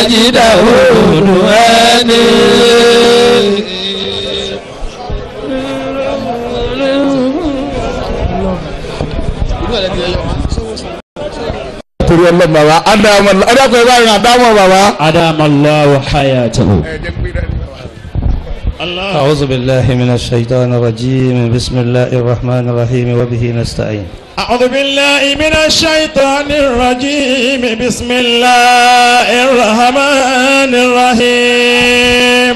àjídà òòlù ẹni. torí ọlọ́mọ bàbá ádámọ̀ ọ̀dọ́kọ̀ ẹ̀ bá rìn àdámọ̀ bàbá. adamallahu hayatahu. أعوذ بالله من الشيطان الرجيم بسم الله الرحمن الرحيم وبه نستعين أعوذ بالله من الشيطان الرجيم بسم الله الرحمن الرحيم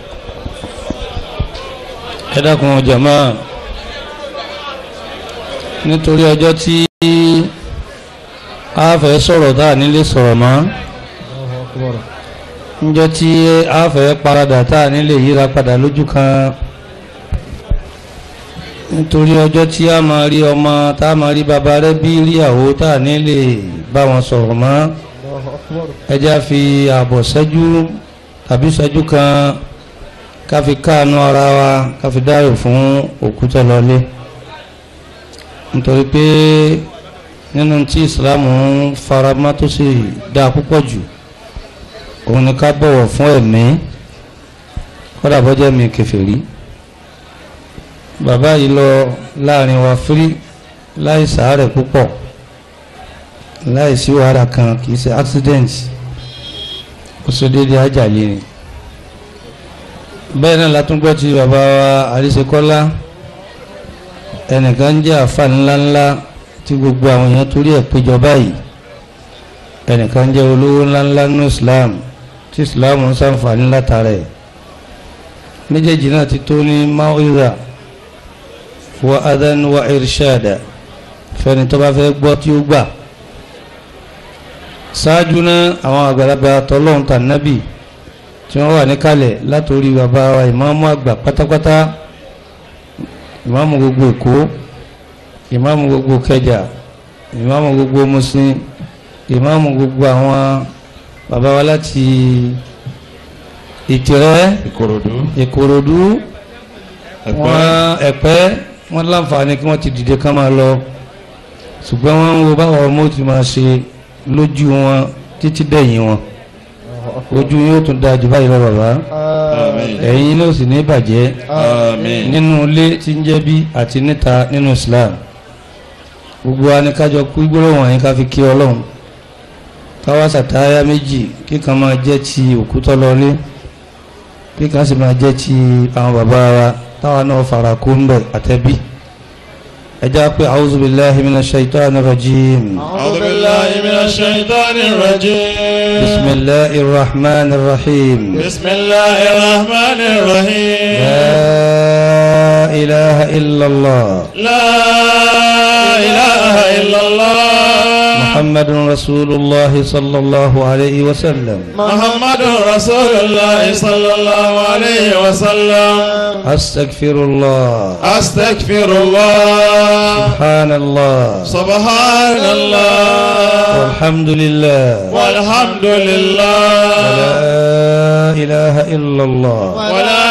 ẹ dákun jàmáà nítorí ọjọ́ tí a fẹ́ sọ̀rọ̀ tá a nílé sọ̀rọ̀ mọ́ níjọ́ tí a fẹ́ paradà tá a nílé yíra padà lójú kan nítorí ọjọ́ tí a máa rí ọmọ tá a máa rí bàbá rẹ bí ríyàwó tá a nílé bá wọn sọ̀rọ̀ mọ́ ẹjá fi ààbọ̀ ṣẹ́jú tàbí ṣẹ́jú kan ká fi káànú ara wa ká fi dáyò fún òkúta lọlé nítorí pé nínú tí Islam ń faramá tó sì dáa púpọ̀ jù òun ni ká bọ̀wọ̀ fún ẹ̀mí kódà bọ́jẹ́ mi kèfèrí bàbá yìí lọ láàrin wa fírí láì sàárẹ̀ púpọ̀ láì sí wàhálà kan kì í ṣe accident ó ṣe déédéé àjàlè ni bẹ́ẹ̀ náà látúngbọ́ ti bàbá wa àríṣekọ́lá ẹnìkan jẹ́ àfà ńláńlá tí gbogbo àwọn èèyàn torí ẹ̀ péjọ báyìí ẹnìkan jẹ́ olówó ńláńlá ní Islam tí Islam ń ṣàǹfààní látara ẹ̀ méjèèjì náà ti tó ní mawiza wa adan wa irshada fẹ́ni tó bá fẹ́ gbọ́ tí ó gbà ṣáájú náà àwọn àgbàlagbà tọ́lọ́hún tànábì tí wọ́n wà níkàlẹ̀ látòrí bàbá wa ìmáàmù àgbà pátápátá ìmáàmù gbogbo èkó ìmáàmù gbogbo kẹjà ìmáàmù gbogbo musin ìmáàmù gbogbo àwọn bàbá wa láti ìtìrẹ́ Ìkòròdú ìkòròdú wọn ẹ̀pẹ́ wọn láǹfààní kí wọ́n ti dìde ká máa lọ ṣùgbọ́n wọ́n ń wo báwọn ọmọ ti máa ṣe lójú wọn títí dẹ̀yìn wọn ojú yóò tún dáa jù báyìí lọ bàbá ẹ̀yin ló sì ní bàjẹ́ nínú ilé tí ń jẹ́ bí àti níta nínú Islam gbogbo wa ní kájọ kú gbólóhùn wọ̀nyí ká fi kí ọlọ́run káwá sàtáyà méjì kíkan máa jẹ́ ti òkútọ́ lọlé kíkan sì máa jẹ́ ti àwọn bàbá wa táwa náà fara kó ń bẹ̀ àtẹ́bí ẹjá pé a'udhu billahi minash shaitanir rajim أعوذ بالله من الشيطان الرجيم bismillahir rahmanir rahim بسم الله الرحمن الرحيم la ilaha illallah لا إله إلا الله محمد رسول الله صلى الله عليه وسلم محمد رسول الله صلى الله عليه وسلم أستغفر الله أستغفر الله سبحان الله سبحان الله والحمد لله والحمد لله ولا إله إلا الله ولا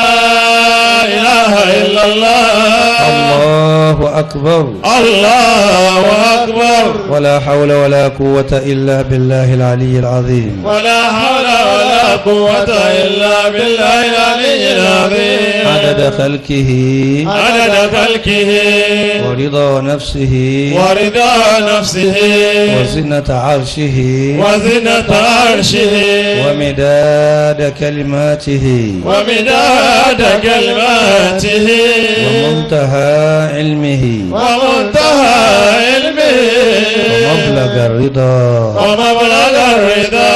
إله إلا الله الله أكبر الله أكبر ولا حول ولا قوة إلا بالله العلي العظيم ولا حول ولا قوة إلا بالله العلي العظيم عدد خلقه عدد خلقه ورضا نفسه ورضا نفسه وزنة عرشه وزنة عرشه ومداد كلماته ومداد كلماته ومنتهى علمه ومنتهى علمه ومبلغ الرضا ومبلغ الرضا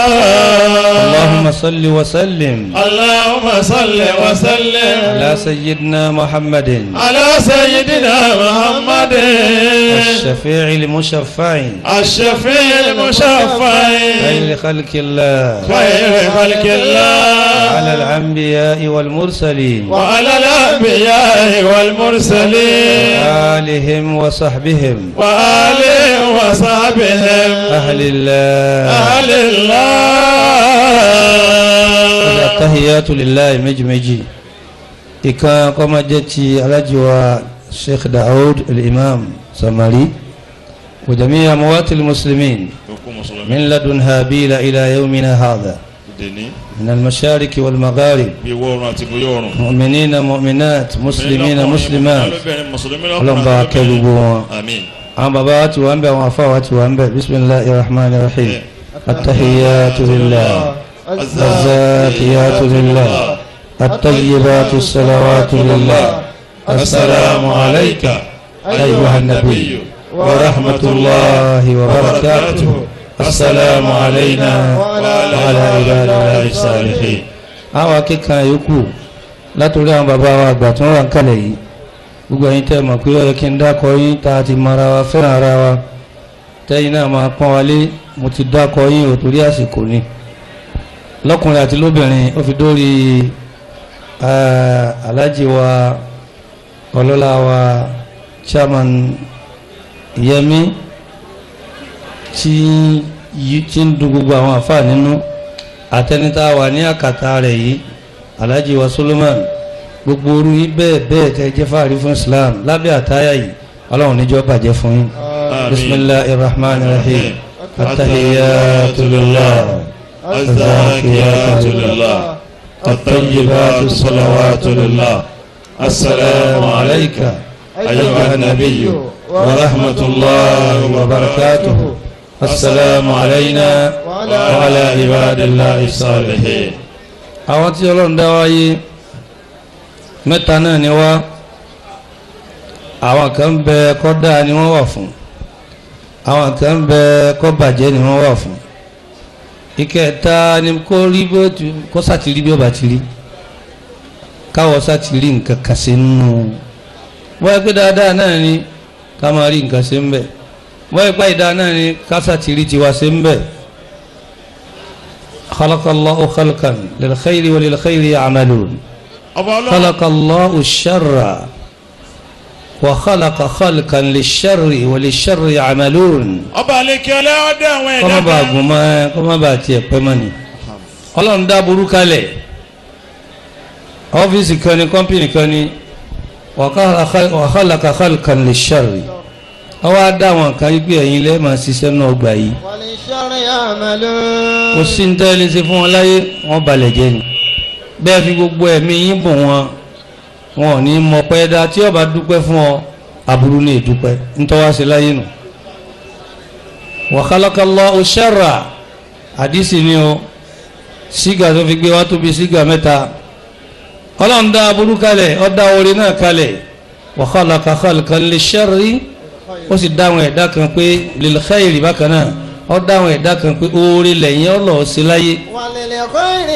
اللهم صل وسلم اللهم صل وسلم على سيدنا محمد على سيدنا محمد الشفيع المشفع الشفيع المشفع خير خلق الله خير خلق الله على الأنبياء والمرسلين وعلى الأنبياء والمرسلين آلهم وصحبهم وآله وصحبهم أهل الله أهل الله التحيات لله مجمجي إكا كما جتي على الشيخ داود الإمام سماري وجميع أموات المسلمين kó mùsùlùmí من لدن هابيل إلى يومنا هذا dèní من المشارق والمغارب bí ìwọ oòrùn àti ìbúyọ oòrùn. مؤمنين مؤمنات مسلمين مسلمات lóbìnrin mùsùlùmí ọlọ́run bá wa kẹ́ gbogbo wọn. àmín. àwọn bàbá wa ti wà ń bẹ àwọn afá wa ti wà ń bẹ bisimilahi rahman rahim atahiyatu lillah azakiyatu lillah atayibatu salawatu lillah asalaamu alayka ayyuha nabiyyu wa rahmatulahi wa barakatuh asalaamu alayna wa ala ibadillahi salihin. àwọn akẹ́kọ̀ọ́ yòókù látòrí àwọn bàbá wa àgbà tí wọ́n wà ń kalẹ̀ yìí gbogbo ẹ̀yin tẹ́ mọ̀ pé ó yẹ kí n dákọ yín tá a ti mọ ara wa fẹ́ràn ara wa tẹ́yìn náà máa pọ́n wálé mo ti dákọ yín ò torí àsìkò ni lọ́kùnrin àti lóbìnrin ó fi dórí eh, aláàjì wa ọlọ́lá wa chairman Yẹmí tí yí- tí ń dùn gbogbo àwọn àfáà nínú àtẹnitá wà ní àkàtà rẹ̀ yìí aláàjì wa Solomon gbogbo orú yìí bẹ́ẹ̀ bẹ́ẹ̀ tẹ́ jẹ́ fáàrí fún Islam lábẹ́ àtáyà yìí ọlọ́run níjọ́ bàjẹ́ fún yín bisimilahi rahman rahim atahiyatu lillah azakiyatu lillah atayibatu salawatu lillah asalaamu alayka ayyuha nabiyyu wa rahmatulahi wa barakatuhu asalaamu alayna wa ala ibadillahi salihin. àwọn tí ọlọ́run dá wáyé mẹ́ta náà ni wá àwọn kan bẹ kọ́ dáa ni wọ́n wà fún àwọn kan bẹ kọ́ bàjẹ́ ni wọ́n wà fún ìkẹta ni kó rí bó ti kó sàtìrí bí ó bá ti rí káwọ́ sàtìrí nǹkan kan sí nínú wọ́n yẹ pé dáadáa náà ni ká máa rí nǹkan sí ń bẹ̀ wọ́n yẹ pé ìdá náà ni ká sàtìrí tiwa sí ń bẹ̀. خلق الله خلقا للخير وللخير يعملون ọba ọlọ́run خلق الله الشر وخلق خلقا للشر وللشر يعملون ọba àlekè ọlọ́dẹ àwọn kọ́mọ́ ẹ̀dá bá kan gùn mọ́ kọ́mọ́ bá tiẹ̀ pẹ́ mọ́ ni ọlọ́run dá burú kalẹ̀ ọ́fíìsì kan ní kọ́mpìnì kan ní wa khalaqa khalqan lish-sharr ọwọ́ á dá àwọn kan yí pé ẹ̀yin lẹ́ẹ̀ máa ṣiṣẹ́ náà gbà yìí وللشر يعملون kò sí ní tẹ́lẹ̀ ṣe fún wọn láyé wọ́n balẹ̀ jẹ́ ni bẹ́ẹ̀ fi gbogbo ẹ̀mí yín bùn wọn wọn ò ní mọ pẹ́ dá tí ọba dúpẹ́ fún ọ aburú ní ìdúpẹ́ ntọ́wá sí láyé nù. wa khalaqallahu sharra àdìsí ni o sígà tó fi gbé wá tóbi sígà mẹ́ta ọlọ́run dá aburú kalẹ̀ ó dá orí náà kalẹ̀ wa khalaqa khalqan lish-sharri ó sì dáhùn ẹ̀dá kan pé lil khairi bákan náà ó dáhùn ẹ̀dá kan pé oore lẹ́yìn ọlọ́ọ̀ sí láyé وللخير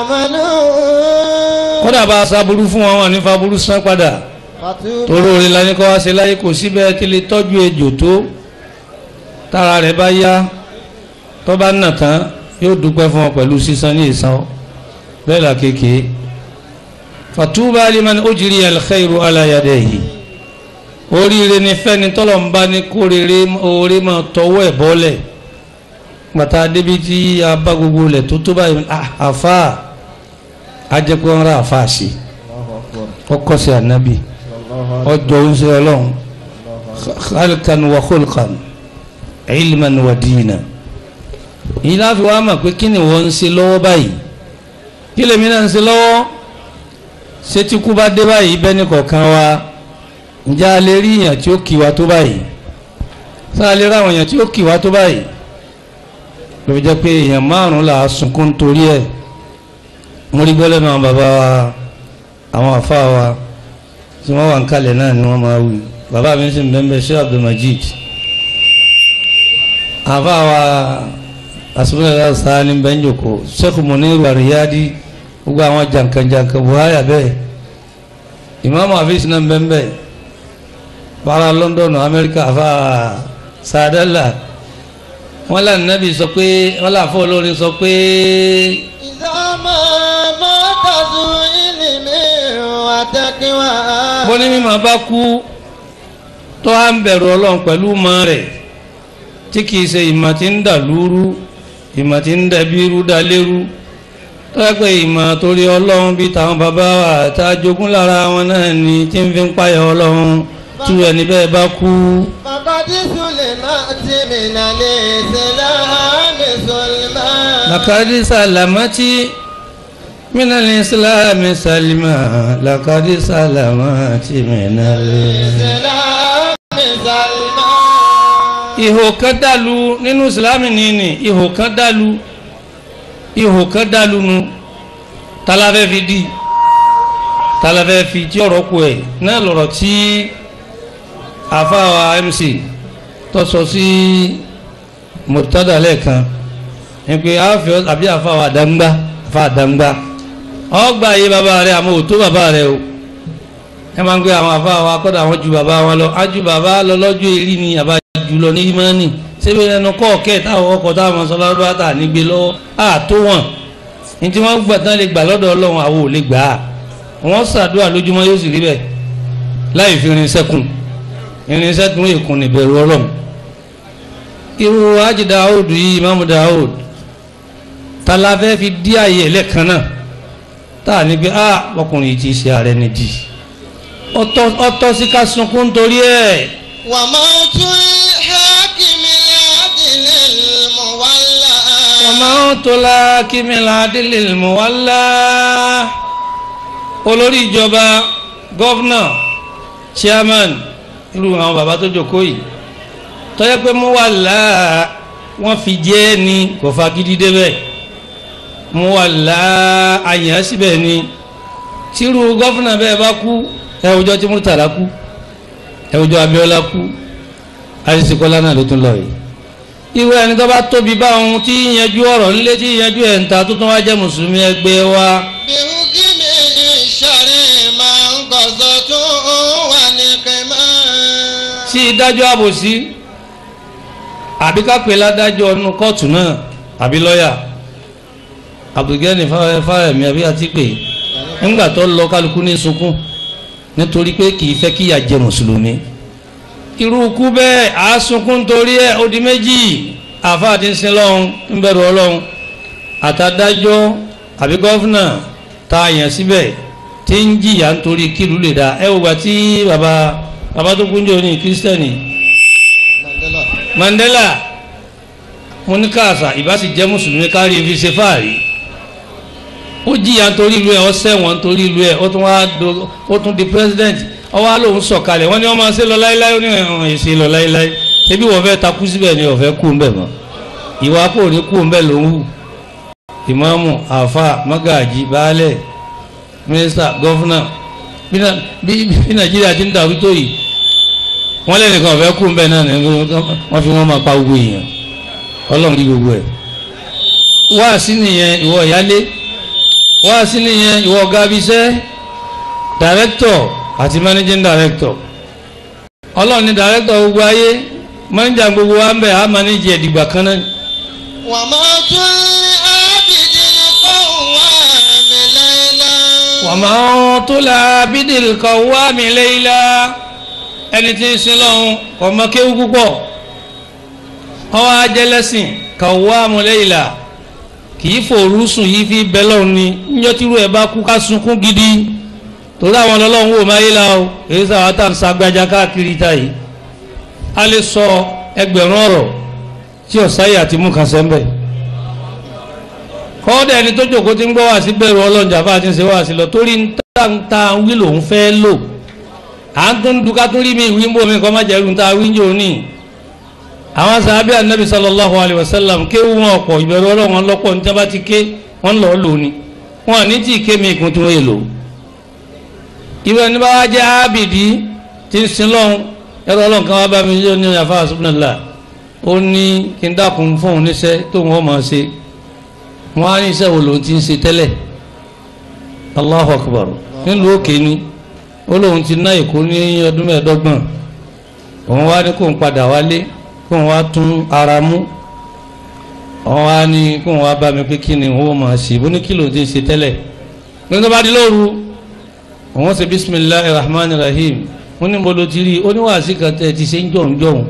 يعملون kódà bá a sábúrú fún wọn wọn ní faburú sán padà فتوب torí oore la ní kọ́ wá sí láyé kò síbẹ̀ tí lè tọ́jú ejò tó tára rẹ̀ bá yá tó bá nà tán yóò dúpẹ́ fún ọ pẹ̀lú sísan ní ìsan bẹ́ẹ̀ là kéèké fatuba liman ujriya al-khayru ala yadayhi oríire ni fẹ́ni tọ́lọ̀ ń bá ní kó rere oore máa tọwọ́ ẹ̀ bọ́lẹ̀ gbàtà débi tí a bá gbogbo lẹ̀ tó tó báyìí ah, àfa ajẹ́pẹ́ wọn rà àfa sí ọkọ̀ sí ànábì ọjọ́ oúnjẹ ọlọ́run khalqan wa khulqan ilman wa dina yìí láfi wá mọ̀ pé kí ni wọ́n ń ṣe lọ́wọ́ báyìí kí lèmi náà ń ṣe lọ́wọ́ ṣé tí kú bá dé báyìí bẹ́ni kọ̀ọ̀kan wa ǹjẹ́ a lè rí èèyàn tí ó kì wá tó báyìí ṣé a lè rí àwọn èèyàn tí ó kì wá tó báyìí ló fi jẹ́ pé èèyàn márùn-ún là á sunkún torí ẹ̀ mo rí gbọ́lẹ́ náà bàbá wa àwọn àfa wa tí wọ́n wà ń kalẹ̀ náà ni wọ́n máa wí bàbá mi sì ń bẹ́ẹ̀ bẹ́ẹ̀ ṣé Abdulmajid àfa wa asúnmọ́lá sáni bẹ́ńjòkó Sheikh Muniru Ariyadi gbogbo àwọn jankan-jankan buhari abẹ́ ìmáàmù àfíìsì náà bẹ́ẹ̀ bẹ́ẹ̀ para London Amẹ́ríkà àfa sàdálà wọ́n là nàbì sọ pé wọ́n là fọ́ olórin sọ pé إذا ما مات ذو علم وتقوى bọ́ní mímọ́ bá kú tó à ń bẹ̀rù ọlọ́run pẹ̀lú mọ́ rẹ̀ tí kìí ṣe ìmọ̀ tí ń dà lúrú ìmọ̀ tí ń dẹ̀bí rú dá lérú tó yẹ pé ìmọ̀ torí ọlọ́run bí táwọn bàbá wa tá a jogún lára wọn náà ni tí ń fi ń páyà ọlọ́run tí ẹni bẹ́ẹ̀ bá kú فقد سلم سلمت من الإسلام سلما لقد سلمت من الإسلام سلمى لقد سلمت من الإسلام الإسلام سلما ihò kan dàlú nínú ìsìlámì nìyí ihò kan dàlú ihò kan dàlú nu talafẹ́ fi di talafẹ́ fi tí ọ̀rọ̀ kù ẹ̀ náà lọ̀rọ̀ tí àfáwà mc tó sọ sí mọ̀tádà lẹ́ẹ̀kan ní pé àfẹ́ àbí àfáwà àdáńgbá àfáà àdáńgbá ọgbà yé bàbá rẹ àmọ́ òtó bàbá rẹ o ẹ máa ń gbé àwọn àfáwà kọ́dà àwọn ju bàbá wọn lọ ájú bàbá lọ lọ́jọ́ èrí ni àbá jùlọ ní ìmánì síbi ẹnu kọ́ọ̀kẹ́ táwọn ọkọ̀ táwọn sọlá tà nígbè lọ́wọ́ àtó wọn ní tí wọ́n gbà tán lè gbà lọ́dọ̀ ọlọ́run àwọn ò lè gbà á wọ́n ṣàdúrà lójúmọ́ yóò sì rí bẹ́ẹ̀ láì fi irinṣẹ́ kùn irinṣẹ́ tún èkún níbẹ̀rù ọlọ́run irú Haji Daud yìí Imam Daud tala fẹ́ fi dí ààyè ẹlẹ́kan náà tá a ní pé a ọkùnrin yìí ti ṣe ààrẹ nìdí ọtọ́ sí ká sunkún torí ẹ̀ وموت الحاكم العدل المولى وموت الحاكم العدل المولى olórí ìjọba gọ́fúnà chairman irú àwọn bàbá tó jókòó yìí tọ́jọ́ pé mú wà láà wọ́n fi jẹ́ ni kò fagídí débẹ̀ mú wà láà àyàn síbẹ̀ ni tírú gọ́fúnà bẹ́ẹ̀ bá kú ẹ̀wùjọ́ tí Murtala kú ẹ̀wùjọ́ Abíọ́lá kú àrísìkọ́lá náà ló tún lọ yìí irú ẹni tó bá tóbi bá ohun tí yíyanjú ọ̀rọ̀ nílé tí yíyanjú ẹ̀ ń ta tó tún wá jẹ́ mùsùlùmí ẹgbẹ́ wa بحكم الشرع من قصة ونقما tí ìdájọ́ àbòsí àbí ká pè ládájọ́ nínú kóòtù náà àbí lọ́ọ̀yà Abdulgani Fáyẹ̀mí àbí àti pé nígbà tó lọ kálukú ní sunkún nítorí pé kì í fẹ́ kíyà jẹ mùsùlùmí irú ikú bẹ́ẹ̀ á sunkún nítorí ẹ̀ ó di méjì àáfàá ti ń sin lọ́hún ń bẹ̀rù ọlọ́hun àtàdájọ́ àbí gọ́fúnà tá a yàn síbẹ̀ tí ń jìyà nítorí kílù lè dá ẹ wò gbà tí bàbá bàbá tó kúnjọ ní kírísítẹ́nì Mandela mo ní káàsà ìbá sì jẹ́ mùsùlùmí kárí fi ṣe fáàrí ó jìyà nítorí ìlú ẹ̀ ó ṣẹ̀wọ̀n nítorí ìlú ẹ̀ ó tún wá do ó tún di president ó wá lòun sọ̀kalẹ̀ wọ́n ní wọ́n máa ṣe lọ láíláí ó ní ẹ̀hún èsì lọ láíláí ṣebí wọ́n fẹ́ takú síbẹ̀ ni ọ̀fẹ́ kú ńbẹ̀ mọ́ ìwà kò ní kú ńbẹ̀ ló ń hù ìmáàmù àfà mágàjì baálẹ̀ mínísítà gọ́fúnà bí na- bí bí nàìjíríà ti ń dàrú tó yìí wọ́n lẹ́nìkan ọ̀fẹ́ kú ńbẹ̀ náà ni wọ́n fi wọ́n máa pa gbogbo èèyàn ọlọ́run kí gbogbo ẹ̀ wá sí nìyẹn ìwọ ìyálé wá sí nìyẹn ìwọ ọ̀gá abiṣẹ́ director àti managing director ọlọ́run ni director gbogbo ayé manager gbogbo wa ń bẹ̀ á manage ẹ̀dìgbà kan náà وموت العابد القوام ليلا wàmọ́ tó la bídìl kọ̀ wá mi léyìlá ẹni tí ń sin lọ́hún ọmọ kéwú púpọ̀ ọwọ́ ajẹ́lẹ́sìn kọ̀ wá mu léyìlá kì í fòrú sùn yìí fi bẹ́ lọ́hún ni níjọ́ tírú ẹ̀ bá kú ká sunkún gidi torí àwọn ọlọ́hún wò máa yé la o èyí sábà tá à ń sagbájá káàkiri ta yìí a lè sọ ẹgbẹ̀rún ọ̀rọ̀ tí ọ̀sáyé àti mú kan sẹ́ńbẹ̀ kọ́ọ́dà ẹni tó jòkó tí ń gbọ́ wá sí bẹ̀rù ọlọ́njà bá ti ń ṣe wá sí lọ torí ń tá ń ta wí lòun fẹ́ lò à ń tún dúkà tún rí mi ìwí ń bò mí kọ́ má jẹ́ irun tá a wí ń jò ní. àwọn sàábẹ́ anabi sallallahu alayhi wa sallam kéwù wọn ọ̀pọ̀ ìbẹ̀rù ọlọ́wọ́n lọ́pọ̀ ní tábà ti ké wọ́n lọ́ọ́ lò ní wọn à ní tí ì ké mi ìkún tí wọ́n yè lò. ìwé ẹni bá wá jẹ́ ábìdí tí ń sin lọ́hún ẹ̀rọ ọlọ́run kan wá bá mi yóò ní àfa subhanallah ó ní kí n dákun fóun níṣẹ́ tóun ó máa ṣe wọ́n á ní iṣẹ́ wo lòun ti ń ṣe tẹ́lẹ̀ Allahu Akbar nílùú òkè ni ó lóun ti ná èkó ní ọdún mẹ́ẹ̀ẹ́dọ́gbọ̀n òun wá ní kóun padà wálé kóun wá tún ara mú òun wá ní kóun wá bá mi pé kí ni òun ó máa ṣe bó ní kí lòun ti ń ṣe tẹ́lẹ̀ nígbà bá di lóru òun ṣe bisimilahi rahman rahim wọ́n ní mo lo ti rí oníwàásí kan tẹ́ ti ṣe ń jọ̀hún jọ̀hún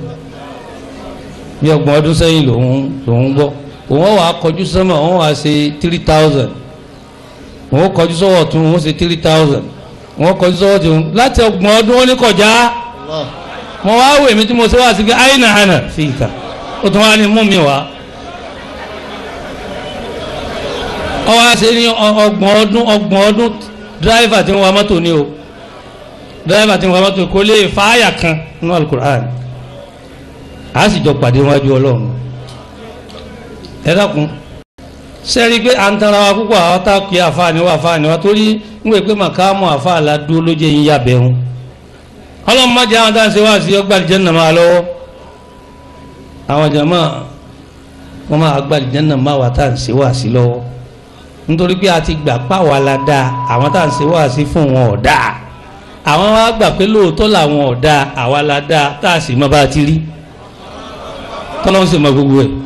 bí ọgbọ̀n ọdún sẹ́yìn lòun lòun gbọ́ òun wà á kọjú sọ́mọ̀ òun wà á ṣe three thousand òun kọjú sọ́wọ́ tún òun ṣe three thousand òun kọjú sọ́wọ́ tún láti ọgbọ̀n ọdún ó ní kọjá mo wá wò èmi tí mo ṣe wá sí pé àyìnà àná fi ìkà ó tún wá ní mú mi wá. ọwọ́ àṣẹ ní ọgbọ̀n ọdún ọgbọ̀n ọdún dírẹ́fà tí ń wa mọ́tò ní o dírẹ́fà tí ń wa mọ́tò kò lè fàáyà kan nínú alukur'an a sì jọ pàdé wájú ọlọ́run ẹ dákun sẹ́rí pé à ń tara wa púpọ̀ àwọn tá a kì í àfáàní wa àfáàní wa torí ń wè pé màkàmù àfáàlà dúró ló jẹ́ yín yàbẹ̀ wọn ọlọ́run má jẹ́ àwọn tá à ń ṣe wá sí ọgbà àlìjẹ́nà máa lọ́wọ́ àwọn jàmá wọn máa gbà àlìjẹ́nà máa wà tá à ń ṣe wá sí lọ́wọ́ nítorí pé a ti gbà páwa la dáa àwọn tá à ń ṣe wá sí fún wọn ò dáa àwọn wa gbà pé lóòótọ́ làwọn ò dáa àwa la dáa tá a sì mọ bá a ti rí tọ́lọ́run sì mọ gbogbo ẹ̀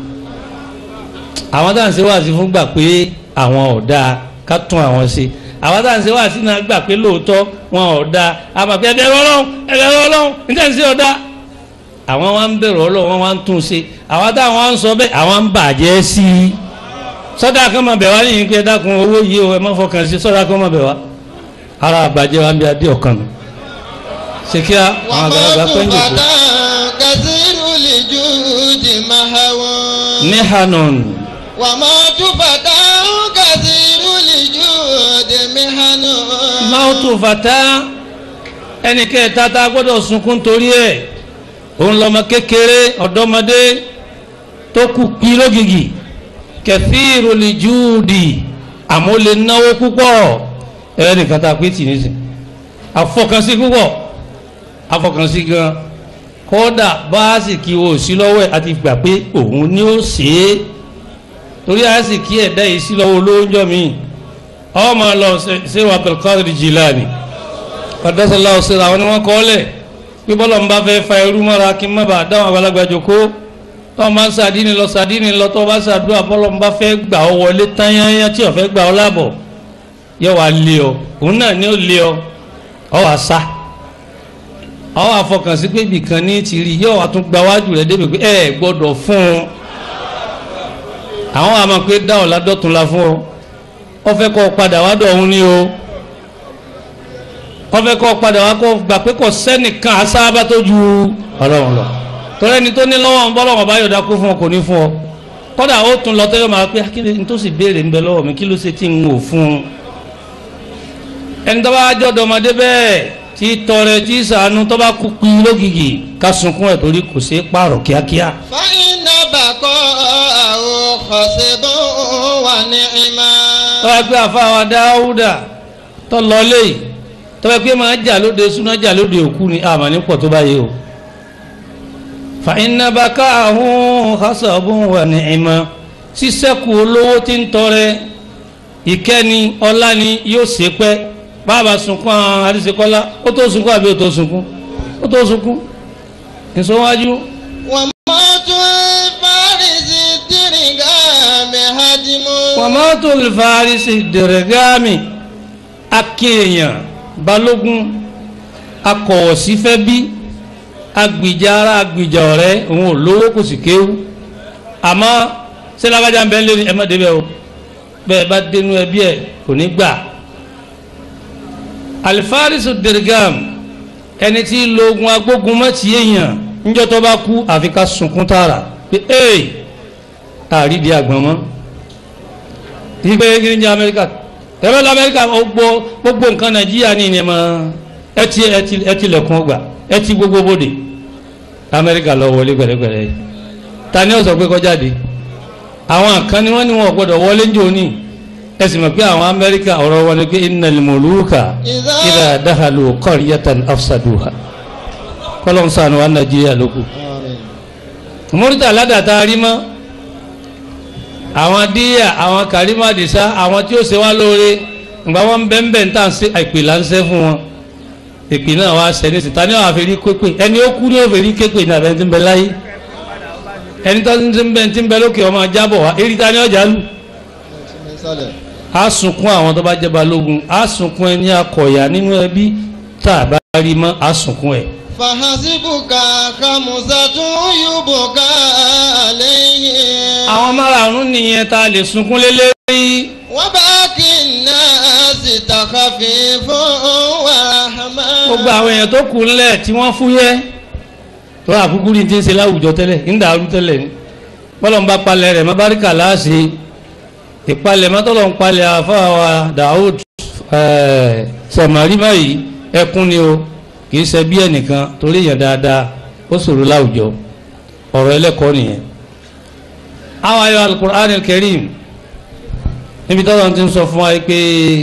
àwọn tá à ń ṣe wá sí fún gbà pé àwọn ò dáa ká tún àwọn ṣe àwọn tá à ń ṣe wá sí náà gbà pé lóòótọ́ wọn ò dáa àbàpẹ́ ẹ̀bẹ̀rẹ̀ ọlọ́run ẹ̀bẹ̀rẹ̀ ọlọ́run níta ṣe ọ̀dá àwọn wa ń bẹ̀rù ọlọ́run wọn wá ń tún ṣe àwọn táwọn wá ń sọ bẹ́ẹ̀ àwọn ń bàjẹ́ sí i sọ́dà kan máa bẹ̀ wá nìyí pé dákun owó yìí o ẹ má fọkàn sí sọ́dà kan máa bẹ̀ wá ara àbàjẹ́ wa ń bí adé ọ̀kan nù ṣe kí àwọn àgbàlagbà pẹ́ ń jòkó. وموت فتى كثير الجود مهوى ní hanon وموت فتى كثير الجود مهنى máwùtù fàtà ẹnì kẹta tá a gbọ́dọ̀ sunkún torí ẹ̀ òun lọ́mọ kékeré ọ̀dọ́mọdé tó kù pí lógìgì kẹfíìrù lè júùdì àmọ́ lè náwó púpọ̀ ẹ̀rẹ́ nìkan tá a pé tì nísìn àfọkànsí púpọ̀ àfọkànsí gan kódà báàsìkì wo sí lọ́wọ́ ẹ̀ àti gbà pé òun ni ó ṣe é torí àsìkì ẹ̀dá yìí sí lọ́wọ́ olóńjọ́ mi ọmọ lọ ṣe wà Abdulkadir Jilani ọ̀dọ́sọ̀lá ọ̀sẹ̀ àwọn ni wọ́n kọ́ lẹ̀ pé bọ́lọ̀ ń bá fẹ́ fa irú mọ́ra kí n má bàa dáhùn àgbàlagbà jòkó tọ́ máa ń sàdínì lọ sàdínì lọ tọ́ bá sàdúrà bọ́lọ̀ ń bá fẹ́ gbà ọ wọlé tányányá tí ò fẹ́ gbà ọ lábọ̀ yẹ wàá lé ọ òun náà ni ó lé ọ ọ wàá sá ọ wàá fọkàn sí pé ibìkan ní ti rí yọ wàá tún gba wájú rẹ débi pé ẹ gbọ́dọ̀ fún un àwọn àmọ́ pé dáhùn ládọ́tún la fún ọ ọ fẹ́ kọ́ padà wá dọ̀ ọ̀hún ni o wọ́n fẹ́ kọ́ padà wá kó gbà pé kò sẹ́nìkan asáábà tó ju ọlọ́run lọ torí ẹni tó ní lọ́wọ́ ń bọ́ lọ́wọ́ bá yọ̀dá kó fún ọ kò ní fún ọ kọ́dà ó tún lọ tẹ́lẹ̀ máa pé kí ni tó sì béèrè ń bẹ lọ́wọ́ mi kí ló ṣe tí ń wò fún un ẹni tó bá jọ́ dọmọdé bẹ́ẹ̀ tí tọrẹ tí sànú tó bá kú pin lógìgì ká sunkún ẹ̀ torí kò ṣeé pààrọ̀ kíákíá فإن بقاءه خصب ونعما tọ́wọ́ pé àfáwà dáúdà tọ́ lọ léyìí tọ́wọ́ pé máa jà lóde súná jà lóde òkú ni àmà ní pọ̀ tó báyìí o fa iná bá ká àhún hasabun wà ní ìmọ̀ sísẹ́kù olówó tí ń tọrẹ ìkẹ́ni ọlá ni yóò ṣe pẹ́ bàbá sunkún àwọn àdìsíkọ́lá ó tó sunkún àbí ó tó sunkún ó tó sunkún ìsọwájú وموت الفارس الدرقام هدم wàmọ́tò ìfarisi dẹ̀rẹ̀gáàmì akéèyàn balógun akọ̀wọ̀sífẹ́ bí agbìjà ara agbìjà ọ̀rẹ́ òun ò lówó kò sì kéwú àmọ́ sẹ́lágájá ń bẹ́ ń lé ní ẹ̀mọ́ débẹ̀ o bẹ́ẹ̀ bá dénú ẹbí ẹ̀ kò ní gbà alifarisu dẹ̀rẹ̀gáàmì ẹni tí lo ogun agbógun mọ́ ti èèyàn níjọ́ tó bá kú àfi ká sunkún tààrà pé ee àrídìí àgbọ̀n mọ́ ìgbé kiri ní amẹ́ríkà tẹ́lẹ̀ lọ amẹ́ríkà gbogbo gbogbo nǹkan nàìjíríà ní ìní ẹ̀mọ́ ẹtì ẹtì ẹtì lẹ̀kùn ọgbà ẹtì gbogbo bòde amẹ́ríkà lọ wọlé gbẹ̀rẹ́gbẹ̀rẹ́ yìí ta ni ó sọ pé kọjáde àwọn kan ni wọ́n ní wọn ò gbọ́dọ̀ wọlé njó ní ẹ sì mọ̀ pé àwọn amẹ́ríkà ọ̀rọ̀ wọn ni pé innal muluka idha dakhalu qaryatan afsaduha kọ́lọ́n sànù wa nàìjíríà lókù mọ́rítà ládàtà rí mọ́ àwọn díyà àwọn kàrímà dìsá àwọn tí ó ṣe wá lóore ìgbà wọn bẹ́ẹ̀nbẹ́ ń tàn sí ìpè láńṣẹ́ fún wọn ìpè náà wá ṣẹ ní síta ní àwọn àfẹ́rí képe ẹni ó kú ní òfèrí képe ní àbẹ́ tí ń bẹ láyé ẹni tó ti ń bẹ tí ń bẹ lókè ọmọ jábọ̀ wá èrí ta ní ọjà lù á sunkún àwọn tó bá jẹ́ balógun á sunkún ẹni akọ̀yà nínú ẹbí tá a bá rí mọ́ á sunkún ẹ̀ فحسبك خمسة يبكى عليه àwọn márààrún nìyẹn tá a lè sunkún lé lérí وباقي الناس تخفيف ورحمة gbogbo àwọn èèyàn tó kù ńlẹ̀ tí wọ́n fúyẹ́ tó àkúkú rí ti ń ṣe láwùjọ tẹ́lẹ̀ ń dàrú tẹ́lẹ̀ ni bọ́lọ̀ ń bá palẹ̀ rẹ̀ má báríkà láàṣẹ ìpalẹ̀ má tọ́lọ̀ ń palẹ̀ àfáwà Daoud sẹ̀mọ̀rí báyìí ẹkún ni o kì í ṣe bí ẹnìkan torí èèyàn dáadáa ó ṣòro láwùjọ ọ̀rọ̀ ẹlẹ́kọ̀ọ́ nìyẹn àwọn ayọ̀ al-Qur'an al-Karim níbi tọ́lọ̀ ti ń sọ fún wa pé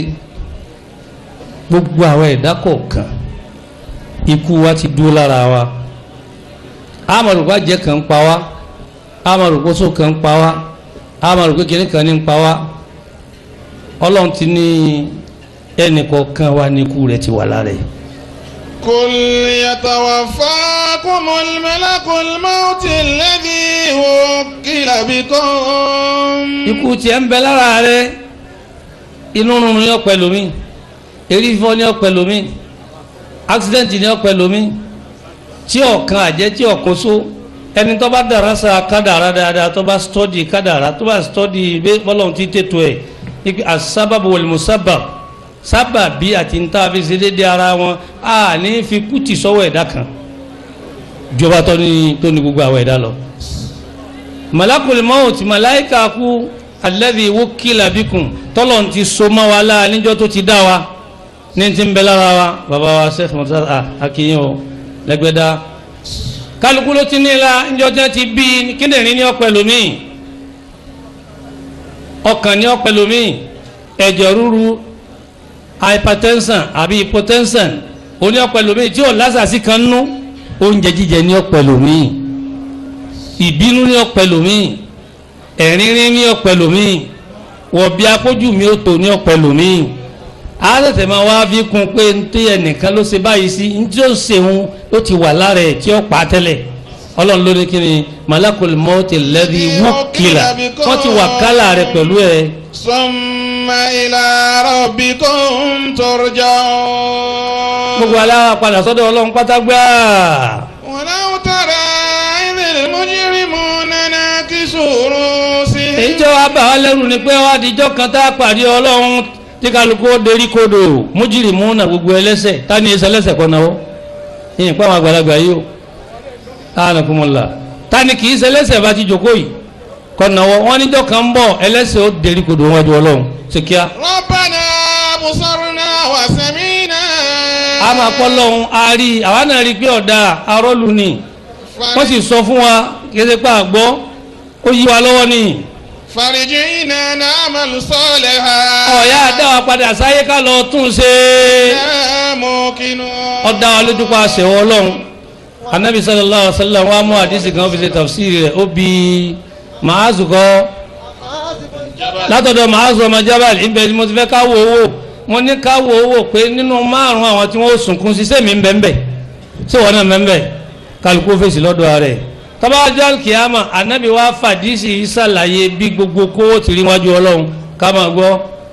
gbogbo àwọn ẹ̀dá kọ̀ọ̀kan ikú wa ti dúró lára wa amọ̀rùkọ́ jẹ́ kan ń pa wá amọ̀rùkọ́ só kan ń pa wá amọ̀rùkọ́ kìíní kan ní ń pa wá ọlọ́run ti ní ẹnì kọ̀ọ̀kan wa ní ikú rẹ̀ ti wà lára ẹ̀. قل يتوفاكم الملك الموت الذي وكل بكم ikú tiẹ̀ ń bẹ lára rẹ̀ inú rúnrún ní ọ̀pẹ lómi erí fífọ́ ní ọ̀pẹ lómi accident ní ọ̀pẹ lómi tí ọ̀kan àjẹ́ tí ọ̀kan só ẹni tó bá dára sa kádàrá dáadáa tó bá stọ́dì kádàrá tó bá stọ́dì bọ́lọ́hún ti tètò ẹ̀ ibi asábàbò wẹ̀lmùsábà sábà bí àti ń tá a fi ṣe déédéé ara wọn a ní fi kùtì sọ́wọ́ ẹ̀dá kan ìjọba tó ní tó ní gbogbo àwọn ẹ̀dá lọ. malakul maut malaika kú alladhi wukila bikum tọ́lọ̀ ti so mọ́ wa láà níjọ́ tó ti dá wa ní ti ń bẹ lára wa bàbá wa sẹ́fù mọ́tà àkíyàn o lẹ́gbẹ̀dá kálukú ló ti ní la níjọ́ tí wọ́n ti bí kíndìnrín ní ọ̀pẹ lómi ọkàn ní ọ̀pẹ lómi ẹ̀jẹ̀ ríru hypertension àbí hypotension oní ọ̀pẹ lómi tí ò lásàsí kan nú oúnjẹ jíjẹ ní ọ̀pẹ lómi ìbínú ní ọ̀pẹ lómi ẹ̀rínrín ní ọ̀pẹ lómi wọ̀bí akójú mi ó tò ní ọ̀pẹ lómi àtẹ̀tẹ̀ máa wá fi kún pé ntí ẹnìkan ló ṣe báyìí sí ntí ó ṣeun ó ti wà lára ẹ̀ tí ó pa á tẹ́lẹ̀ ọlọ́run ló ní kí ni malakul mọ́tì lẹ́bi wúkìlà wọ́n ti wà kálà rẹ̀ pẹ̀lú ẹ̀. ثم إلى ربكم ترجعون gbogbo aláwa padà sọ́dọ̀ ọlọ́run pátágbá ولو ترى إذ المجرمون ناكسوا رؤوسهم èyí tí wàá bà wá lẹ́rù ni pé wàá dijọ́ kan tá a pàdé ọlọ́run tí kálukú ó derí kodò mújìrìmú náà gbogbo ẹlẹ́sẹ̀ tá ní ẹsẹ̀ ẹlẹ́sẹ̀ kọ́ náwó yìnyín pàwọn àgbàlagbà yìí o anakumula tani kì í ṣe ẹlẹ́ṣẹ̀ bá ti jókòó yìí kọ̀nàwọ́ wọn níjọ́ kan ń bọ̀ ẹlẹ́ṣẹ̀ ó dérí kodò wájú ọlọ́run ṣe kíá. ربنا أبصرنا وسمعنا a máa kọ́ lọ́hún a rí i àwa náà rí i pé ọ̀dà arọ́lù ni wọ́n sì sọ fún wa kí ẹ ṣe pé àgbọ́ ó yí wa lọ́wọ́ ni فرجعنا نعمل صالحا ọ̀yá àdá wa padà sáyé ká lọ tún ṣe إنا موقنون ọ̀dà wa lójú pa àṣẹwọ́ ọlọ́run anabi sallallahu alaihi wa sallam wa mú àdìsí kan fi ṣe tafsiri rẹ̀ ó bi màázù kọ́ látọ̀dọ̀ màázù ọmọ jábàlì ibẹ̀ ni mo ti fẹ́ ká wo owó mo ní ká wo owó pé nínú márùn àwọn tí wọ́n sunkún sí sẹ́mi ń bẹ́ ń bẹ́ ṣé wọ́n náà ń bẹ́ ń bẹ́ kálukú fèsì lọ́dọ̀ rẹ̀ tọ́bájọ́ kìámà anabi wa fàdísì ìsàlàyé bí gbogbo kówó ti rí wájú ọlọ́run ká máa gbọ́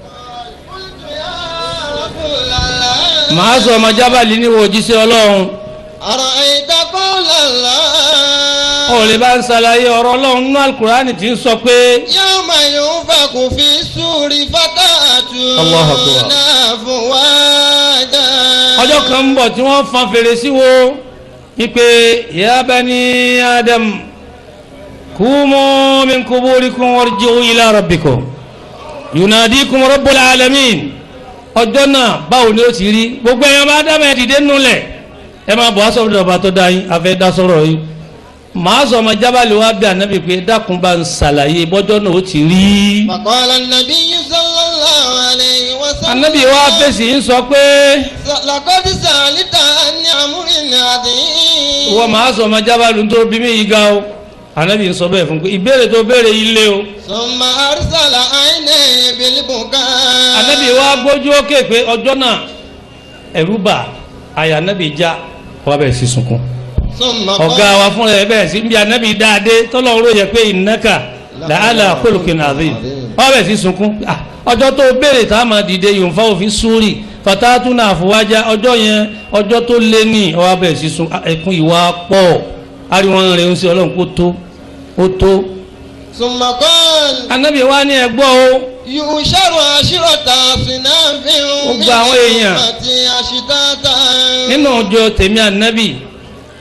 màázù ọmọ jábàlì ní wo jíṣẹ́ ọlọ́run أرأيت قول الله ó lè bá ń ṣàlàyé ọ̀rọ̀ ọlọ́run nínú alukurani tí ń sọ pé يوم ينفخ في السور الله أكبر. فتأتون أفواجا ọjọ́ kan ń bọ̀ tí wọ́n fan fèrè sí wo ipe ya bani adam kumu min kuburikum warji'u ila rabbikum yunadikum rabbul alamin ọjọ́ náà báwo ni ó ti rí gbogbo ẹ̀yàn bá dá mẹ́ẹ̀ dìde nulẹ̀ ẹ máa bọ̀ aṣọ ìdọ̀bà tó dá yín afẹ́ dá sọ̀rọ̀ yín màá sọ ọmọ jábàlì wa bí ànábì pé dákun bá ń ṣàlàyé bọ́jọ́ náà ó ti rí فقال النبي صلى الله عليه وسلم ànábì wa fèsì ń sọ pé لقد سألت عن أمر عظيم wọ́n máa sọ ọmọ jábàlì tó bí mí yìí ga o ànábì ń sọ bẹ́ẹ̀ fún pé ìbéèrè tó béèrè yìí lé o ثم أرسل عينيه بالبكاء ànábì wa gbójú ókè pé ọjọ́ náà ẹ̀rú bà àyà ànábì já wọ́n bẹ̀rẹ̀ sí sunkún ثم ọ̀gá قال wa fúnra ẹ̀ bẹ̀rẹ̀ sí bí ànábì dáadé tọ́lọ́run ló yẹ pé ìnáka làálà khuluqin azim wọ́n bẹ̀rẹ̀ sí sunkún Ah, ọjọ́ tó béèrè tá a máa dìde yòǹfà òfin súrì fatatuna àfọwájá ọjọ́ yẹn ọjọ́ tó lé ní ọwọ́ bẹ̀rẹ̀ sí sun Ah, ẹkún ìwà pọ̀ ariwo rẹ̀ ń ṣe ọlọ́run kó tó ó tó ثم قال ànábì wa ní ẹgbọ́ o يؤشر عشرة أصناف من Gbogbo àwọn èèyàn. أمتي أشتاتا nínú ọjọ́ tèmi ànábì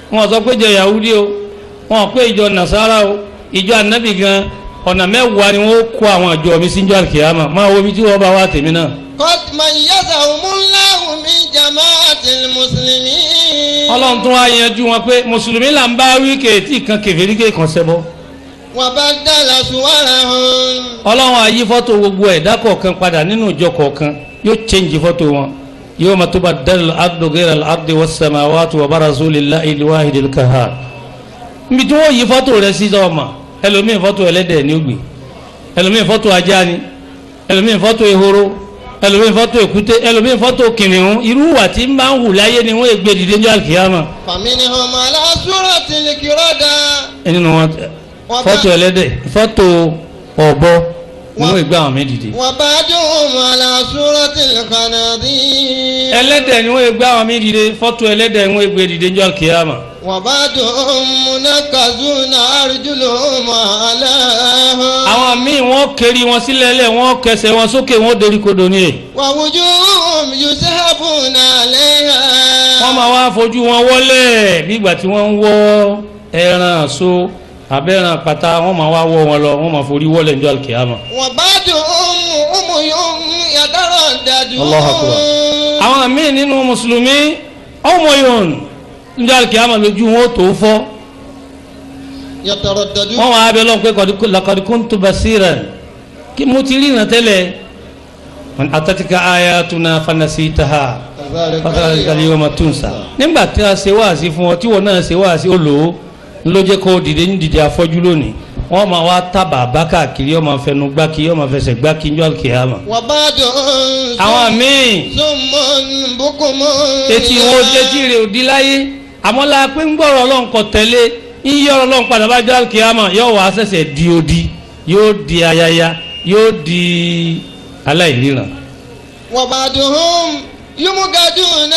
wọn sọ pé ìjọ yahudi o wọn pé ìjọ nasara o ìjọ anabi gan ọ̀nà mẹ́wàá ni wọ́n kó àwọn àjọ mi sí ìjọ àkìyàmà máa wo ibi tí wọ́n bá wá tèmi náà. قد ميزهم الله من جماعة المسلمين ọlọ́run tún wá yanjú wọn pé mùsùlùmí là ń bá wí kéétì kan kèfèrí kéè kan ṣẹbọ. وبدل صورهم ọlọ́run àyí fọ́tò gbogbo ẹ̀dá kọ̀ọ̀kan padà nínú ìjọ kọ̀ọ̀kan yóò chẹ́ǹjì fọ́tò wọn yóò máa tó bá dal ardu ghayra al ardi was samawati wa barazu lillahi al-wahidil qahhar. níbi tí wọ́n yí fọ́tò rẹ̀ sí ọmọ ẹlòmíì fọ́tò ẹlẹ́dẹ̀ ní ògbè ẹlòmíì fọ́tò ajá ni ẹlòmíì fọ́tò ehoro ẹlòmíì fọ́tò èkúté ẹlòmíì fọ́tò kìnìún irú wà tí ń bá ń hù láyé ni wọ́n ègbè dìde ní àkìyàmà فمنهم على صورة الكردة nínú wọn fọ́tò ẹlẹ́dẹ̀ fọ́tò ọ̀bọ ni wọ́n ègbè àwọn méjì dìde. وبعضهم على صورة الخنازير ẹlẹ́dẹ̀ ni wọ́n ègbè àwọn méjì dìde fọ́tò ẹlẹ́dẹ̀ ni wọ́n ègbè dìde ní àkìyàmà. وبعضهم منكزون أرجلهم على àwọn míì wọ́n keri wọn sílẹ̀ lẹ̀ wọ́n kẹsẹ̀ wọn sókè wọ́n dorí kodò ní ẹ̀. ووجوههم يسحبون عليها wọ́n máa wá fojú wọn wọlé bí ìgbà tí wọ́n ń wọ́ ẹran so abẹ́ran pata wọ́n máa wá wọ́ wọn lọ wọ́n máa forí wọlé ní àkìyàmà. وبعضهم أمي يترددون Allahu Akbar. àwọn míì nínú mùsùlùmí ọmọ yòòn ní àkìyàmà lójú wọn ó tó fọ́ يترددون wọ́n wá abẹ́ lọ́n pé laqad kuntu basiran kí mo ti rí ìrántẹ́lẹ̀ atatika ayatuna fanasitaha fatalika al-yawma tunsa nígbà tí a ṣe wáàsí fún ọ tí wọn náà ṣe wáàsí ó lò ó ló jẹ́ kó dìde ní dìde afọ́jú lónìí wọ́n máa wá tábà bá káàkiri ọmọ fẹnu gbá kí ọmọ fẹsẹ̀ gbá kí njọ́ kìámà. وبعضهم àwọn míì صم بكم etí wọn etí rẹ̀ ò di láyé àmọ́ la pé ń gbọ́rọ̀ ọlọ́run kọ tẹ́lẹ̀ ń yí ọ̀rọ̀ ọlọ́run padà bá jọ́ kìámà yóò wá ṣẹ̀ṣẹ̀ di odi yóò di ayaya yóò di aláìríran. وبعضهم يمجدون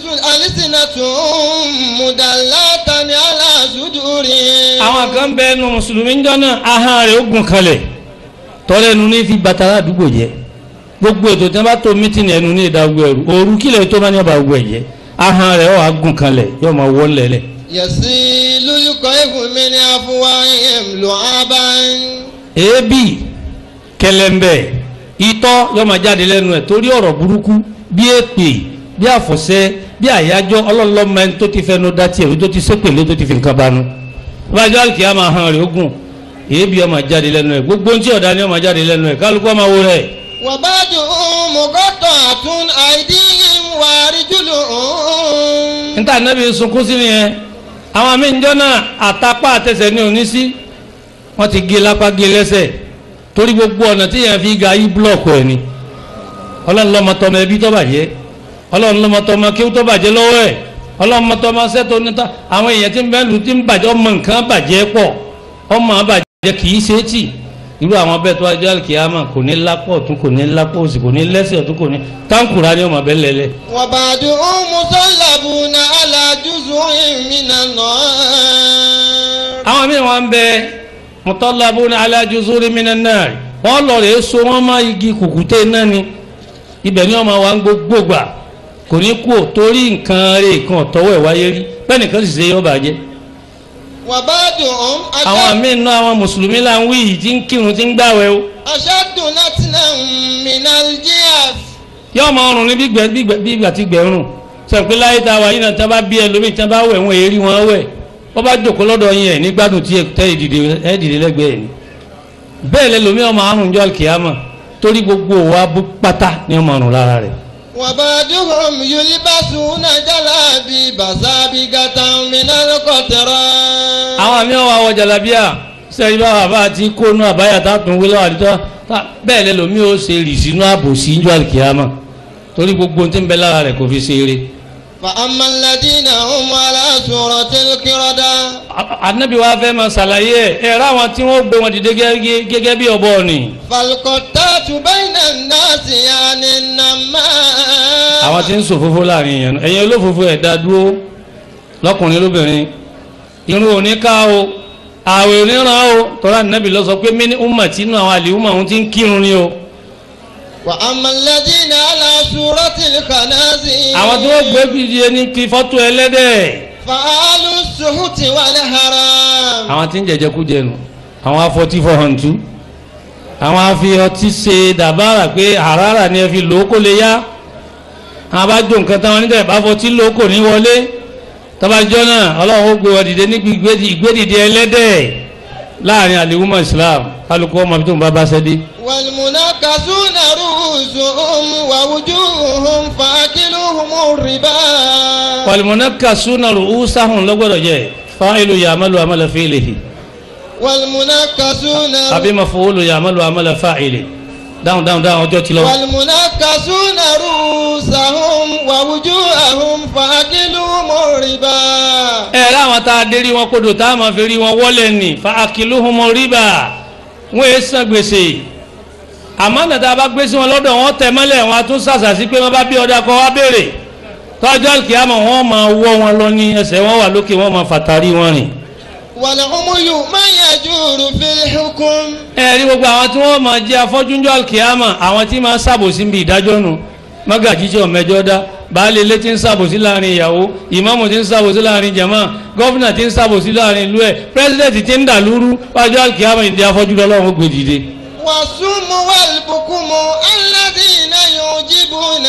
ألسنتهم مدلة على صدورهم àwọn kan bẹ ẹnu mùsùlùmí ń jọ́nà ahọ́n rẹ̀ ó gùn kalẹ̀ tọ́lẹ́nu ní fi bàtà àdúgbò jẹ́ gbogbo ètò tí wọ́n bá tó mítìnì ẹnu ní ìdá ogun ẹ̀rù òru kílẹ̀ tó bá ní ọba ogun ẹ̀jẹ̀ ahọ́n rẹ̀ ó wá gùn kalẹ̀ yóò máa wọ́ lẹ́lẹ̀. يسيل القيف من أفواههم لعابا èébì kẹlẹ́mbẹ̀ itọ́ yóò máa jáde lẹ́nu ẹ̀ torí ọ̀rọ̀ burúkú bí èpè bí àfọ̀ṣẹ́ bí àyájọ́ ọlọ́lọ́mọ ẹni tó ti fẹnu dá tiẹ̀ tó ti sépèlé tó ti fi nǹkan banu bájọ́ àlùkìyà máa hàn rẹ̀ ogun èébì yóò máa jáde lẹ́nu ẹ̀ gbogbo ohun tí ọ̀dà ni yóò máa jáde lẹ́nu ẹ̀ kálukú máa wo rẹ̀ وبعضهم مقطعة أيديهم وأرجلهم níta nẹ́bí sunkún sí nìyẹn àwọn àmì ìjọ náà àtàpá àtẹsẹ̀ ní òní sí wọ́n ti gé lápá gé lẹ́sẹ̀ torí gbogbo ọ̀nà tí yẹn fi ga yí búlọ̀kù ẹ̀ ni ọlọ́run lọ́mọ tọmọ ẹbí tó bàjẹ́ ọlọ́run lọ́mọ tọmọ kí ó tó bàjẹ́ lọ́wọ́ ẹ̀ ọlọ́run lọ́mọ tọmọ sẹ́tò níta àwọn èèyàn tí ń bẹ́ẹ̀ lù tí ń bàjẹ́ ọmọ nǹkan bàjẹ́ pọ̀ ọmọ àbàjẹ́ kì í ṣe é tì irú àwọn bẹ́ẹ̀ tó wájú àlùkìyàmà kò ní lápò ọ̀tún kò ní lápò òsì kò ní lẹ́sẹ̀ ọ̀tún kò ní táǹkùrá ni ọmọ bẹ́ẹ̀ lẹ́lẹ́ وبعضهم مصلبون على جزء من النار àwọn míì wọn bẹ mutallabuna ala juzuri minan nar wọn lọ rè so wọn má igi kùkùté náà ni ibẹ̀ ni wọn máa wá ń gbogbo gbà kò ní kú ò torí nǹkan rè kan ọ̀tọ́wọ́ ẹ̀ wáyé rí bẹ́ẹ̀ nìkan sì ṣe yọ bàjẹ́ وبعضهم àwọn أشد, míì náà àwọn mùsùlùmí là ń wí yìí tí ń kírun tí ń gbàwẹ̀ o أشد نتنا من الجياف yóò máa rùn ní bí gbẹ- bí gbẹ- bí ìgbà tí gbẹ ń rùn sọ pé láyé tá a wà yìí náà tí wọn bá bí ẹlòmíì tí wọn bá wẹ̀ wọn èrí wọn wẹ̀ wọn bá jòkó lọ́dọ̀ yín ẹ̀ nígbàdùn tí ẹ tẹ́ ìdìde ẹ dìde lẹ́gbẹ̀ẹ́ ni bẹ́ẹ̀ lẹ́lòmíì ọmọ àrùn jọ kìámà torí gbogbo wa bú pátá ni ọmọ àrùn lára rẹ̀ وبعضهم يلبسون جلابيب سابقة من القطران àwọn àmì ọwọ́ àwọ̀ jàlábíà sẹ́yìn bá wà bá ti kónú àbáyà tátùn wílọ́ àdìtọ́ bẹ́ẹ̀ lẹ́lòmíì ó ṣe rì sínú àbòsí jọ kìámà torí gbogbo ohun tí ń bẹ lára rẹ̀ kò fi ṣe eré فأما الذين هم على سورة القردة anabi wa fẹ́ máa ṣàlàyé ẹ̀ ẹ̀ ráwọn tí wọ́n gbé wọn dìde gẹ́gẹ́ gẹ́gẹ́ bí ọ̀bọ ni فالقطات بين الناس يعني النماء àwọn tí ń ṣòfófó láàrin èèyàn náà. ẹ̀yin olófófó ẹ̀ dá dúró lọ́kùnrin lóbìnrin irun òní ká o ààwẹ̀ òní ràn o tọ́lá nàbì lọ sọ pé mí ní umma tí inú àwọn àlè umma òun ti ń kírun ni o وأما الذين على سورة الخنازير àwọn tí wọ́n gbé bìdí ẹni kí fọ́tò ẹlẹ́dẹ̀ فأهل السحت والحرام àwọn tí ń jẹjẹ kú jẹnu àwọn afọtí fọhàn tú àwọn afi ọtí ṣe dàbára pé àràrà ni ẹ fi lò ó kó lè yá àwọn abájọ nǹkan táwọn nígbà bá fọtí lò ó kò ní wọlé tọ́bajọ́ náà ọlọ́run ó gbé wọn dìde níbi ìgbédi- ìgbédìde ẹlẹ́dẹ̀ láàrin àlèwúmọ̀ Islam kálukú ọmọ bí tó ń bá bá ṣẹ́ dé. والمنكسون رؤوسهم ووجوههم فأكلهم الربا wàlùmọ̀nàkàsúnà rùúsàhùn lọ́gbọ̀dọ̀ jẹ́ fáìlù yàmàlù àmàlà fíìlìhì والمنكسون àbí maf'ulu yàmàlù àmàlà fáìlì dáhùn dáhùn dáhùn ọjọ́ ti lọ. والمنكسون رؤوسهم ووجوههم فأكلهم الربا ẹ láwọn tá a dé rí wọn kodò tá a máa fi rí wọn wọlé ní fa akiluhumu riba wọn èé san gbèsè àmọ́ nàta bá gbé sí wọn lọ́dọ̀ wọn tẹ̀ mọ́lẹ̀ wọn a tún sàṣà sí pé wọ́n bá bí ọdẹ kọ́ wá béèrè tọ́jú àlùkìyàmọ̀ wọn máa wọ́ wọn lọ ní ẹsẹ̀ wọn wà lókè wọn máa fàtàrí wọn rìn. والعمي من يجور في الحكم ẹ rí gbogbo àwọn tí wọ́n máa jẹ́ afọ́júnjọ́ àlùkìyàmọ̀ àwọn tí máa ṣàbòsí bí ìdájọ́ nu mọ́gàjí tí ọ̀mẹ́jọ́ dá baálé ilé tí ń ṣàbòsí láàrin ìyàwó ìmáàmù tí ń ṣàbòsí láàrin jàmá gọ́fìnà tí ń ṣàbòsí láàrin ìlú ẹ̀ pírẹ́sidẹ̀ntì tí ń dà lúrú wájú àlùkìyàmọ̀ ìdí afọ́jú lọ́lọ́run ó gbé dìde. والصم والبكم الذين يعجبون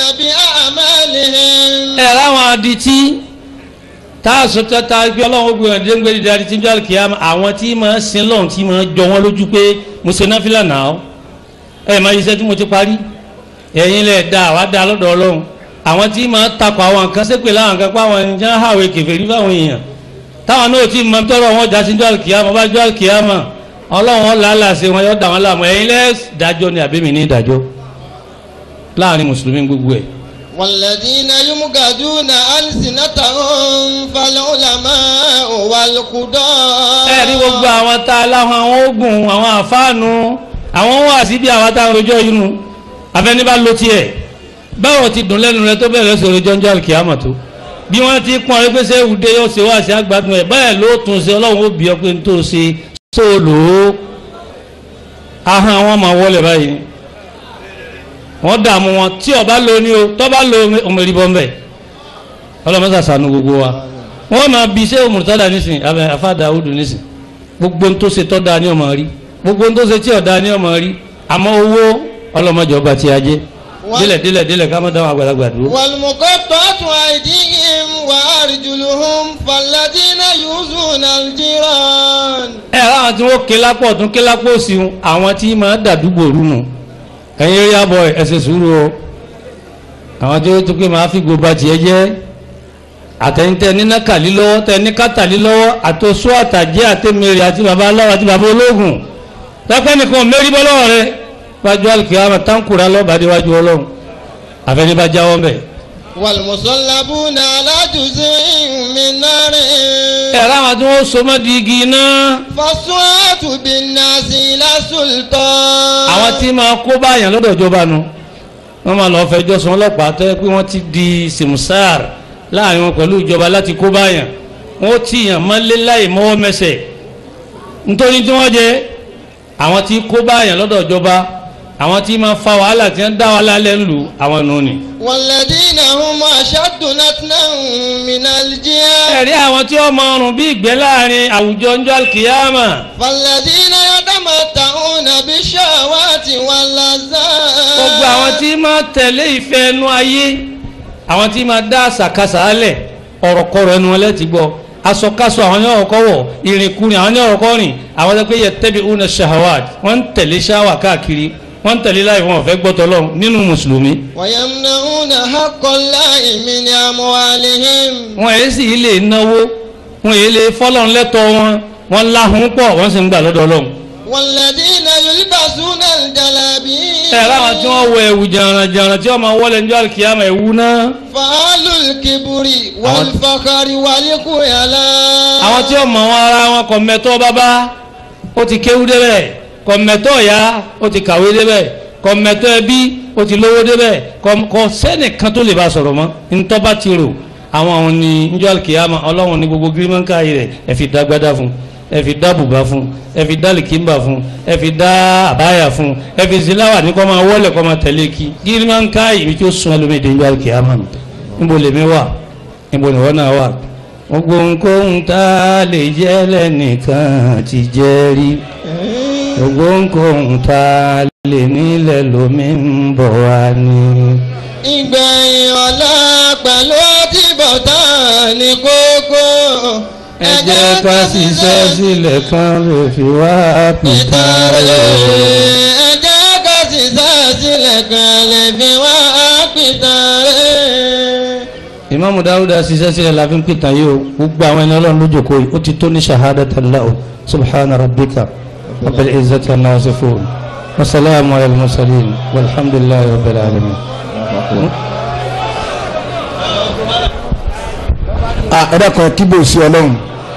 بأعمالهم ẹ ráwọn adití tá a sọ tata pé ọlọ́run ó gbé wọn dé ń gbé dìde adití ń jọ àlùkìyàmọ̀ àwọn tí máa sin lọ́run tí máa jọ wọn lójú pé mo ṣe náfìlà náà ẹ máa yíṣẹ́ tí mo ti parí ẹ̀yin lẹ̀ da àwa da lọ́dọ̀ ọlọ́run àwọn tí máa takọ̀ àwọn nǹkan sépè láwọn nǹkan pa àwọn ènìyàn hàwé kèfèrí fáwọn èèyàn táwọn náà tí máa tọrọ wọn já sí jọ àlùkìyàmọ̀ bá jọ àlùkìyàmọ̀ ọlọ́run wọn làálàá ṣe wọn yọ da wọn láàmú ẹ̀yin lẹ́ dájọ́ ni àbẹ́mi ní ìdájọ́ láàrin mùsùlùmí gbogbo ẹ̀ والذين يمجدون ألسنتهم فالعلماء والقضاة ẹ rí gbogbo àwọn tá a láwọn àwọn oògùn àwọn àfáànù àwọn wà síbi àwọn tá a rojọ́ inú afẹ́ni bá lo tiẹ̀ báwo ti dùn lẹ́nu rẹ tó bẹ̀rẹ̀ sọ̀rọ̀ jọ́njọ́ àlùkìyàmọ̀ tó bí wọ́n ti pọ́n ẹ pé ṣé ìwúde yóò ṣe wá sí àgbàdùn ẹ̀ báyẹ̀ ló tún ṣe ọlọ́run ó bí ọ pé n tó ṣe sóòlò ó ahọ́n àwọn máa wọlé báyìí wọ́n dààmú wọn tí ọba lo ni o tọ́ba lo òmìnirí bọ́m̀bẹ̀ ọlọ́mọṣà sànú gbogbo wa wọ́n máa bí iṣẹ́ òmùtádà nísìn abẹ afáàdà òdù nísìn gbogbo ohun tó ṣe tọ́ da ní ọmọ rí gbogbo ohun tó ṣe tí ọ̀dà ní ọmọ rí àmọ́ owó ọlọ́mọjọ ọba tí a jẹ́ Wọ́n- délẹ̀ délẹ̀ délẹ̀ ká má dáhùn àgbàlagbà dúró. والمقطعة أيديهم وأرجلهم فالذين يؤذون الجيران ẹ láwọn tí wọ́n ké lápò ọ̀tún ké lápò òsì ń àwọn tí máa dàdúgbò rúnu ẹ̀yin eré àbọ̀ ẹ̀ ṣe sùúrù o àwọn tí ó tó pé máa fi gbogbo tiẹ̀ jẹ́ àtẹ̀yìntẹ̀ níná kàlí lọ́wọ́ tẹ̀ ní kátàlí lọ́wọ́ àtòsó àtàjẹ́ àtẹ̀mẹ̀rẹ̀ àti bàbá aláwọ̀ àti bàbá ológun tẹ́pẹ́ nìkan mẹ́rí bọ́ lọ́wọ́ rẹ wájú alùkìyàmà táǹkùrà lọ́bàdé wájú ọlọ́run àfẹnibà jáwọ́ mbẹ́. والمصلبون على جزء من نار ẹ̀rọ àwọn tí wọ́n so mọ́ di igi náà فالصوات بالناس إلى السلطان àwọn tí máa kó báyàn lọ́dọ̀ ìjọba nu wọ́n máa lọ́ọ́ fẹjọ́ sùn ọlọ́pàá tẹ́ pé wọ́n ti di simsar láàrin wọn pẹ̀lú ìjọba láti kó báyàn wọ́n ti yàn mọ́lé láì mọ́wọ́ mẹsẹ̀ nítorí tí wọ́n jẹ àwọn tí kó báyàn lọ́dọ̀ ìjọba àwọn tí máa fa wàhálà tí wọ́n dá wàhálà lẹ́nu àwọn nù ni. والذين هم أشد نتنا من الجهاد ẹ̀rí àwọn tí wọ́n máa rùn bí ìgbẹ́ láàrin àwùjọ ńjọ́ àlùkìyàmà فالذين يتمتعون بالشهوات واللذات gbogbo àwọn tí máa tẹ̀lé ìfẹ́ ẹnu ayé àwọn tí máa dá àṣàkáṣà álẹ̀ ọ̀rọ̀kọ̀rọ̀ ẹnu wọn lẹ́tì gbọ́ aṣọkáṣọ àwọn ní ọ̀rọ̀kọ̀ wọ̀ ìrìnkúrin àwọn ní ọ̀rọ̀kọ̀ rìn àwọn tó pé yẹ tẹ́bi una shahawat wọ́n ń tẹ̀lé ṣáwà káàkiri wọ́n ń tẹ̀lé láì wọn ò fẹ́ gbọ́tọ̀ lọ nínú mùsùlùmí ويمنعون حق الله من أموالهم wọn èyí sì lè náwó wọn èyí lè fọ́lọ́n lẹ́tọ̀ wọn wọn láhùn pọ̀ wọ́n sì ń gbà lọ́dọ̀ ọlọ́run والذين يلبسون الجلابيب ẹ̀ láwọn tí wọ́n wọ ẹ̀wù jàrànjàràn tí wọ́n máa wọlé ní àlùkìyàmà ẹ̀wù náà فعل الكبر والفخر والخيلاء àwọn tí ó mọ̀ wọn ara wọn kò mẹ́tọ́ bàbá ó ti kéwú débẹ̀ kò mẹ́tọ́ ìyá ó ti kàwé débẹ̀ kò mẹ́tọ́ ẹbí ó ti lówó débẹ̀ kò- kò sẹ́nìkan tó lè bá sọ̀rọ̀ mọ́ ntọ́ bá ti rò àwọn àwọn ní njọ́ àlùkìyàmà ọlọ́run ní gbogbo gírímọ́ǹkà yìí rẹ̀ ẹ fi dá gbádá fún ẹ fi dá bùbá fún ẹ fi dá lìkìmbà fún ẹ fi dá àbáyà fún ẹ fi ziláwà ní kọ́ máa wọlé kọ́ máa tẹ̀lé kí gírímọ́ǹkà yìí tí ó sun ẹlòmíì dé njọ́ àlùkìyàmà nù níbo lèmi wà níbo nìwọ náà wà gbogbo nǹkan tá a lè jẹ́ lẹ́nìkan ti jẹ́ rí gbogbo nǹkan tá a lè nílẹ̀ lómi ń bọ̀ wá ní. ìgbẹ̀yìn ọ̀la pẹ̀lú àtibọ̀tán ní kókó. ẹ jẹ́ ká ṣiṣẹ́ sílẹ̀ kan lè fi wá pìtà rẹ̀. ẹ jẹ́ ká ṣiṣẹ́ sílẹ̀ kan lè fi wá pìtàn rẹ̀. ìmáàmù dáúdà ṣiṣẹ́ sílẹ̀ la fi ń pìtà yìí o gbogbo àwọn ẹni ọlọ́run lójókòó yìí ó ti tó ní shahadatan lahu subhana rabbika rabbil izzati amma yasifun wa salamu ala al-mursalin walhamdulillahi rabbil alamin. ah ẹ dákun kíbo sí ọlọ́run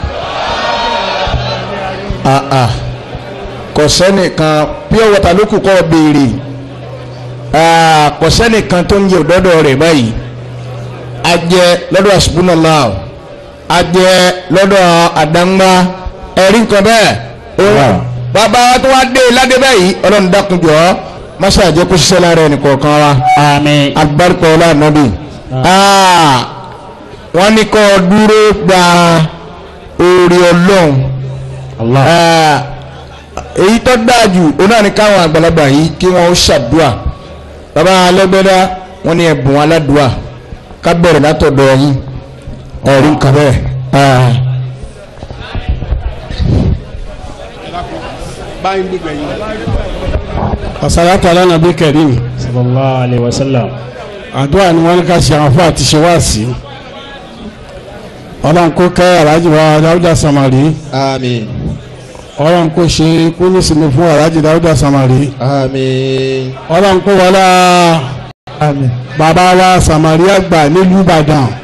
ah ah kò sẹ́nìkan pure water ló kù kọ́ béèrè ah kò sẹ́nìkan tó ń jẹ òdọ́dọ̀ rẹ̀ báyìí a jẹ lọ́dọ̀ asubunala a jẹ lọ́dọ̀ àdángbá ẹ̀rí nǹkan bẹ́ẹ̀ ó bàbá wa tó wá dé ládé báyìí ọlọ́run dákun jọ masa àjẹ kó ṣiṣẹ́ lára ẹnì kọ̀ọ̀kan wa àmín alibarika ọlá ànábì ah wọ́n ní kọ́ dúró gba oore ọlọ́run Allah Ah, èyí tó dáa jù ó náà ní káwọn àgbàlagbà yìí kí wọ́n ó ṣàdúà bàbá alẹ́gbẹ́dá wọ́n ní ẹ̀bùn aládùà ká bẹ̀rẹ̀ látọ̀dọ̀ yín ẹ̀rí nǹkan bẹ́ẹ̀. Ah. asalatu ala nabi karim sallallahu alayhi wa sallam àdúrà ni wọ́n ní ká ṣe àwọn fún àti ṣe wá sí ọlọ́run kó kẹ́ aláàjì wa dáúdà samari Àmín. ọlọ́run kó ṣe kó ní sinmi fún aláàjì dáúdà samari Àmín. ọlọ́run kó wọlá bàbá wa samari àgbà nílùú ìbàdàn